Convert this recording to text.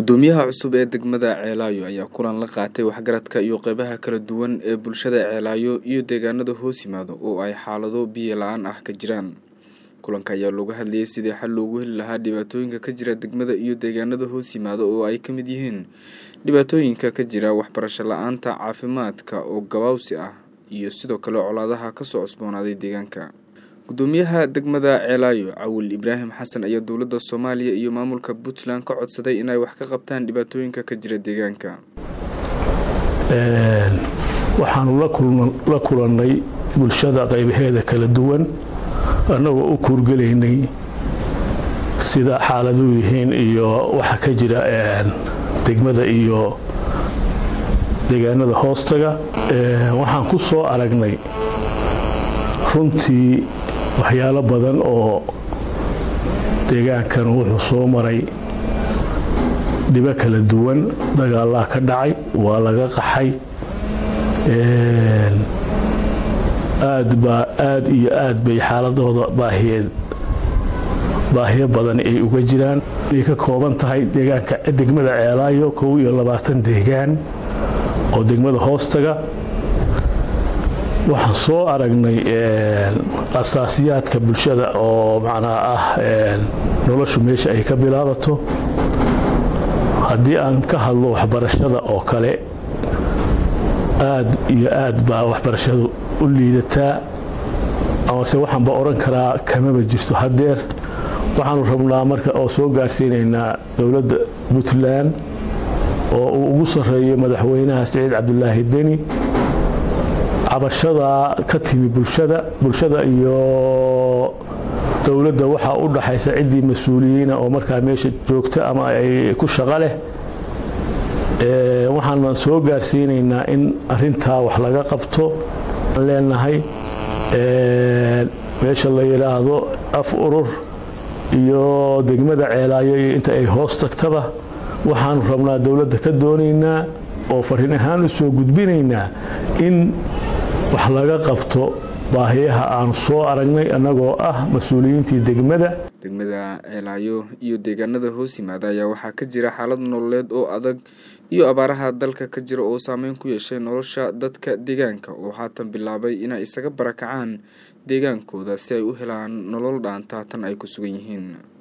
gudoomiyaha cusub ee degmada ceelaayo ayaa kulan la qaatay waxgaradka iyo qeybaha kala duwan ee bulshada ceelaayo iyo deegaanada hoos yimaado oo ay xaalado biyo la-aan ah ka jiraan kulanka ayaa looga hadlayay sidii xal loogu heli lahaa dhibaatooyinka ka jira degmada iyo deegaanada hoos yimaado oo ay ka mid yihiin dhibaatooyinka ka jira waxbarasho la-aanta caafimaadka oo gabaawsi ah iyo sidoo kale colaadaha kasoo cusboonaaday deegaanka gudoomiyaha degmada ceelaayo cawil ibraahim xasan ayaa dowladda soomaaliya iyo maamulka puntland ka codsaday inay wax ka qabtaan dhibaatooyinka ka jira deegaanka waxaanu la kulannay bulshada qaybaheeda kala duwan annagoo u kuurgelaynay sida xaaladuu yihiin iyo waxa ka jira degmada iyo deegaanada hoostaga waxaan ku soo aragnay runtii waxyaalo badan oo deegaankan wuxuu soo maray dhibo kala duwan dagaalaa ka dhacay waa laga qaxay aad baa aad iyo aad bay xaaladooda baahiyeed baahiyo badan ay uga jiraan ay ka kooban tahay deegaanka degmada ceelaayo kow iyo labaatan deegaan oo degmada hoostaga waxaan soo aragnay asaasiyaadka bulshada oo macnaa ah noloshu meesha ay ka bilaabato haddii aan ka hadlo waxbarashada oo kale aad iyo aad baa waxbarashadu u liidataa amase waxaanba odhan karaa kamaba jirto haddeer waxaanu rabnaa marka oo soo gaarsiinaynaa dowladda puntland oo uu ugu sarreeyo madaxweynaha siciid cabdulaahi deni cabashada ka timi bulshada bulshada iyo dowladda waxaa u dhaxaysa ciddii mas-uuliyiina oo markaa meesha joogta ama ay ku shaqo leh waxaana soo gaarsiinaynaa in arintaa wax laga qabto aan leenahay meesha la yidhaahdo af urur iyo degmada ceelaayo iyo inta ay hoos tagtaba waxaanu rabnaa dowladda ka doonaynaa oo fariin ahaan u soo gudbinaynaa in wax laga qabto baahiyaha aanu soo aragnay annagoo ah mas-uuliyiintii degmada degmada ceelaayo iyo deegaanada hoos yimaada ayaa waxaa ka jira xaalad nololeed oo adag iyo abaaraha dalka ka jira oo saameyn ku yeeshay nolosha dadka deegaanka oo haatan bilaabay inay isaga barakacaan deegaankooda si ay u helaan nolol dhaanta tan ay ku sugan yihiin